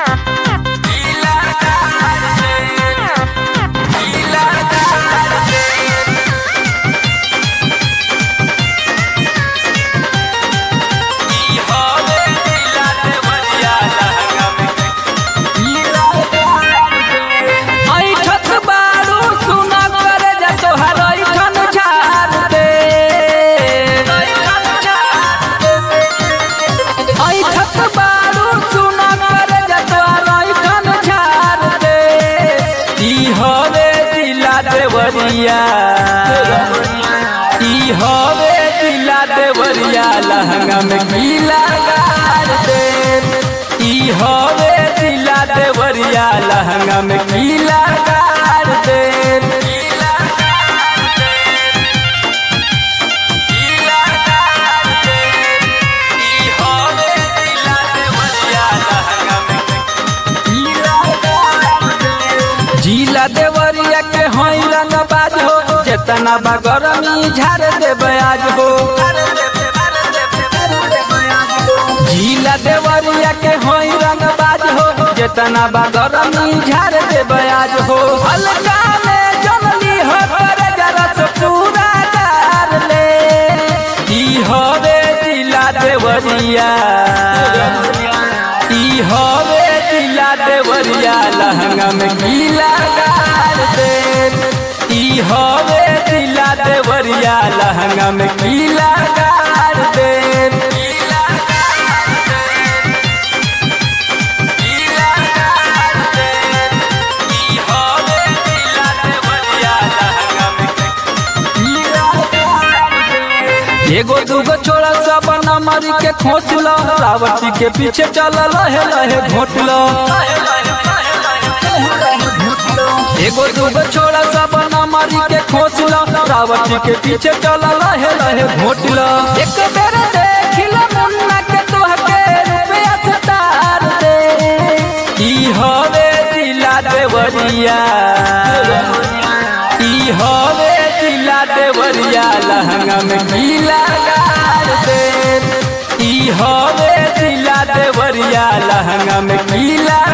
ऐठत बारू सुना करे जा तोहार ऐठन झार दे ऐठत बारू सुना करे जा तोहार ऐठन झार दे ई हवे दिला देवरिया ई हवे दिला देवरिया लहंगा में गीला गार दे ई हवे दिला देवरिया लहंगा में गीला गार दे गीला गार दे गीला गार दे ई हवे दिला देवरिया लहंगा में गीला गार दे जिला देवरिया के होई रंग बाज हो जेतना बा गरमी झाड़ देबे आज हो जिला देवरिया के होई रंग बाज हो जेतना बा गरमी झाड़ देबे आज हो हल्का में जनली हो करे जरा से पूरा डार ले ई होवे जिला देवरिया ई हवे दिला देवरिया लहंगा में गीला गार दे ई हवे दिला देवरिया लहंगा में गीला गार दे गीला गार दे गीला गार दे ई हवे दिला देवरिया लहंगा में गीला गार दे एगो दूगो छोड़ा सब नमर के खोस लो रावटी के पीछे चल लहे लहे घोट लो एगो दूगो छोड़ा सब नमर के खोस लो रावटी के पीछे चल लहे लहे घोट लो एक बेर देख लो मुन्ना के तोहके रुपया से तार दे ई हवे दिला देवरिया ई हवे दिला देवरिया लहंगा में गीला गार दे ई हवे दिला देवरिया लहंगा में गीला